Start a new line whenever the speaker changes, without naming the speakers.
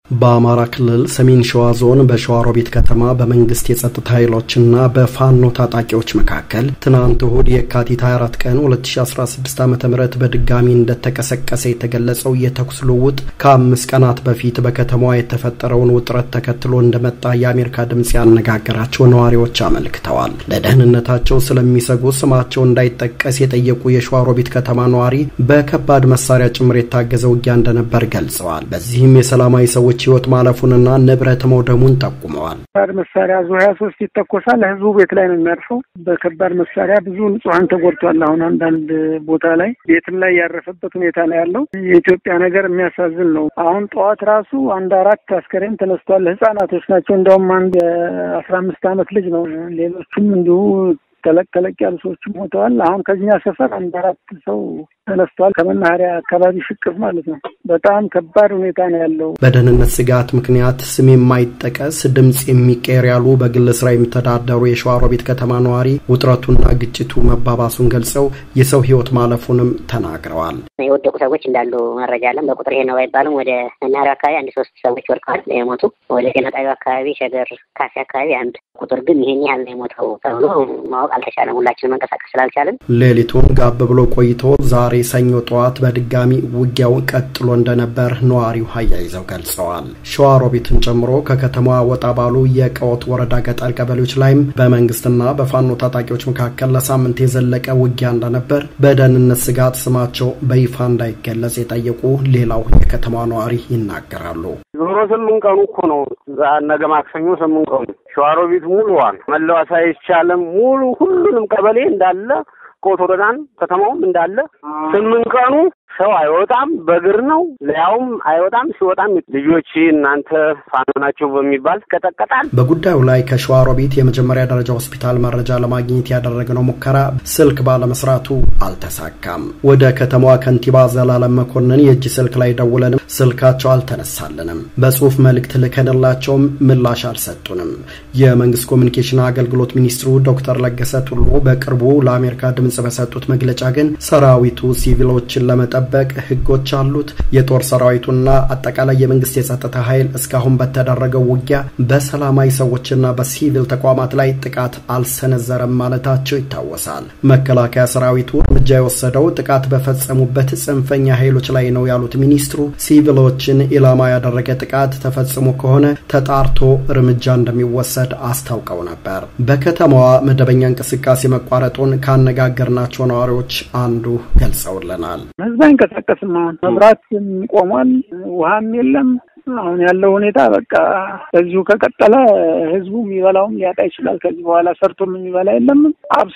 በአማራ ክልል ሰሜን ሸዋ ዞን በሸዋሮቢት ከተማ በመንግስት የጸጥታ ኃይሎችና በፋኖ ታጣቂዎች መካከል ትናንት እሁድ የካቲት 24 ቀን 2016 ዓ ም በድጋሚ እንደተቀሰቀሰ የተገለጸው የተኩስ ልውውጥ ከአምስት ቀናት በፊት በከተማዋ የተፈጠረውን ውጥረት ተከትሎ እንደመጣ የአሜሪካ ድምፅ ያነጋገራቸው ነዋሪዎች አመልክተዋል። ለደህንነታቸው ስለሚሰጉ ስማቸው እንዳይጠቀስ የጠየቁ የሸዋሮቢት ከተማ ነዋሪ በከባድ መሳሪያ ጭምር የታገዘ ውጊያ እንደነበር ገልጸዋል። በዚህም የሰላማዊ ሰዎች ህይወት ማለፉንና ንብረት መውደሙን ጠቁመዋል።
ከባድ መሳሪያ ዙ ሀያ ሶስት ይተኮሳል። ህዝቡ ቤት ላይ ነው የሚያርፈው። በከባድ መሳሪያ ብዙ ንጹሀን ተጎድቷል። አሁን አንዳንድ ቦታ ላይ ቤትም ላይ ያረፈበት ሁኔታ ነው ያለው። የኢትዮጵያ ነገር የሚያሳዝን ነው። አሁን ጠዋት ራሱ አንድ አራት አስከሬን ተነስቷል። ህጻናቶች ናቸው። እንደውም አንድ የአስራ አምስት አመት ልጅ ነው። ሌሎቹም እንዲሁ ተለቅ ተለቅ ያሉ ሰዎችም ሞተዋል። አሁን ከኛ ሰፈር አንድ አራት ሰው ተነስቷል። ከመናኸሪያ አካባቢ ሽቅፍ ማለት ነው። በጣም ከባድ ሁኔታ ነው ያለው።
በደህንነት ስጋት ምክንያት ስም የማይጠቀስ ድምፅ የሚቀየር ያሉ በግል ስራ የሚተዳደሩ የሸዋሮቢት ከተማ ነዋሪ ውጥረቱና ግጭቱ መባባሱን ገልጸው የሰው ህይወት ማለፉንም ተናግረዋል።
የወደቁ ሰዎች እንዳሉ መረጃ አለን። በቁጥር ይሄ ነው ባይባልም ወደ መናኸሪያ አካባቢ አንድ ሶስት ሰዎች ወድቀዋል የሞቱ። ወደ ጤና ጣቢያው አካባቢ ሸገር ካፌ አካባቢ አንድ ቁጥር ግን ይሄን ያህል ነው የሞተው ተብሎ ማወቅ አልተቻለም። ሁላችንም መንቀሳቀስ ስላልቻለን
ሌሊቱን ጋብ ብሎ ቆይቶ ዛሬ ሰኞ ጠዋት በድጋሚ ውጊያው ቀጥሎ እንደነበር ነዋሪው አያይዘው ገልጸዋል። ሸዋሮቢትን ጨምሮ ከከተማዋ ወጣ ባሉ የቀወት ወረዳ ገጠር ቀበሌዎች ላይም በመንግስትና በፋኖ ታጣቂዎች መካከል ለሳምንት የዘለቀ ውጊያ እንደነበር በደህንነት ስጋት ስማቸው በይፋ እንዳይገለጽ የጠየቁ ሌላው የከተማ ነዋሪ ይናገራሉ።
ዞሮ ስምንት ቀኑ እኮ ነው። ነገ ማክሰኞ ስምንት ቀኑ ሸዋሮቢት ሙሉዋን መለዋወጥ አይቻልም። ሙሉ ሁሉንም ቀበሌ እንዳለ ቆት ወረዳን ከተማውም እንዳለ ስምንት ቀኑ ሰው አይወጣም፣ በእግር ነው ሊያውም አይወጣም። ሲወጣም ልጆች እናንተ ፋኖ ናቸው በሚባል ይቀጠቀጣል።
በጉዳዩ ላይ ከሸዋሮቢት የመጀመሪያ ደረጃ ሆስፒታል መረጃ ለማግኘት ያደረግነው ሙከራ ስልክ ባለመስራቱ አልተሳካም። ወደ ከተማዋ ከንቲባ ዘላለም መኮንን የእጅ ስልክ ላይ ደውለንም ስልካቸው አልተነሳልንም። በጽሁፍ መልእክት ልከንላቸውም ምላሽ አልሰጡንም። የመንግስት ኮሚኒኬሽን አገልግሎት ሚኒስትሩ ዶክተር ለገሰ ቱሉ በቅርቡ ለአሜሪካ ድምጽ በሰጡት መግለጫ ግን ሰራዊቱ ሲቪሎችን ለመጠበቅ በቅ ህጎች አሉት። የጦር ሰራዊቱና አጠቃላይ የመንግስት የጸጥታ ኃይል እስካሁን በተደረገው ውጊያ በሰላማዊ ሰዎችና በሲቪል ተቋማት ላይ ጥቃት አልሰነዘረም ማለታቸው ይታወሳል። መከላከያ ሰራዊቱ እርምጃ የወሰደው ጥቃት በፈጸሙበት ጽንፈኛ ኃይሎች ላይ ነው ያሉት ሚኒስትሩ ሲቪሎችን ኢላማ ያደረገ ጥቃት ተፈጽሞ ከሆነ ተጣርቶ እርምጃ እንደሚወሰድ አስታውቀው ነበር። በከተማዋ መደበኛ እንቅስቃሴ መቋረጡን ካነጋገርናቸው ነዋሪዎች አንዱ ገልጸውልናል።
አይንቀሳቀስም። አሁን መብራት ቆሟል፣ ውሃም የለም። አሁን ያለው ሁኔታ በቃ በዚሁ ከቀጠለ ህዝቡ የሚበላውም ሊያጣ ይችላል። ከዚህ በኋላ ሰርቶም የሚበላ የለም።